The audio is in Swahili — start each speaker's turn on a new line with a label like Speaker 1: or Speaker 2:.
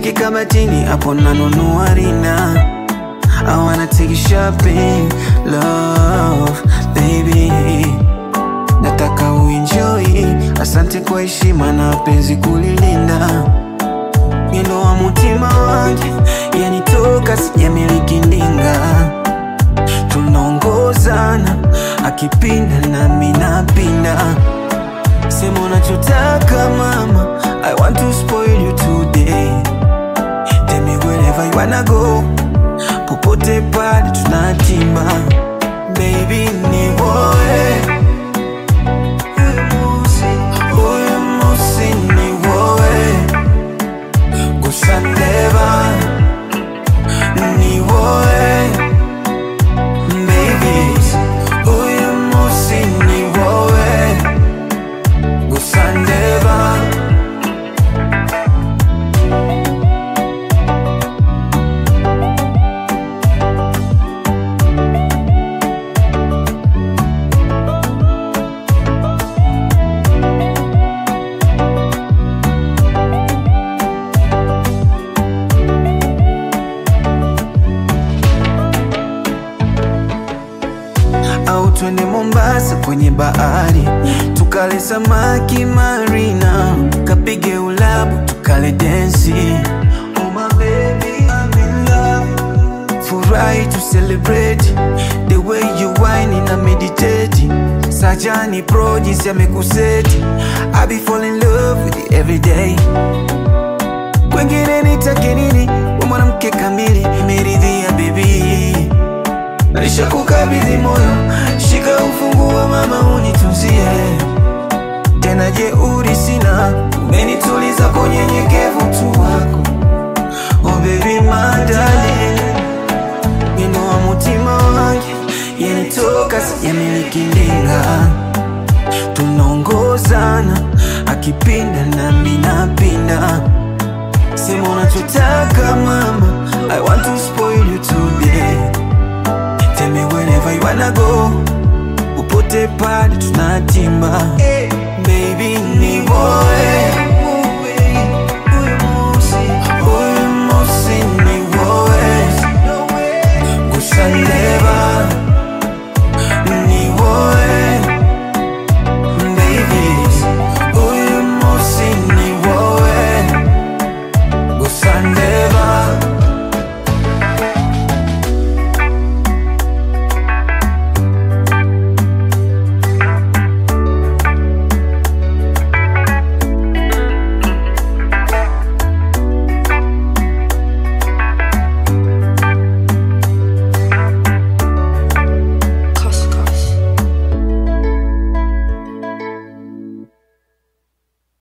Speaker 1: cheki kabatini hapo nanunua rina I wanna take you shopping, love, baby Nataka uenjoy, asante kwa heshima na penzi kulilinda Mwendo wa mutima wangu, yani toka sijamiliki ndinga Tunaongozana, akipinda nami napinda Sema unachotaka mama, I want to spoil you today Tell me wherever you wanna go Popote pale tunatima Baby ni woe Huyu musi ni woe Gusa ndeba Ni woe Baby Huyu musi ni woe Gusa ndeba au twende Mombasa kwenye bahari tukale samaki marina, kapige ulabu tukale densi. Oh my baby, I'm in love. Furahi to celebrate the way you whine na meditate. Sajani pro jinsi amekuseti, I be fall in love with you every day. Kwengine nitake nini? We mwanamke kamili, nimeridhia baby Nishakukabidhi moyo, shika ufunguo mama, unitunzie tena. Jeuri sina, umenituliza kwa unyenyekevu tu wako. Oh baby my darling, wino wa mutima wangu, yenitoka sijamiliki ndinga, tunaongozana, akipinda nami napinda. Sema unachotaka mama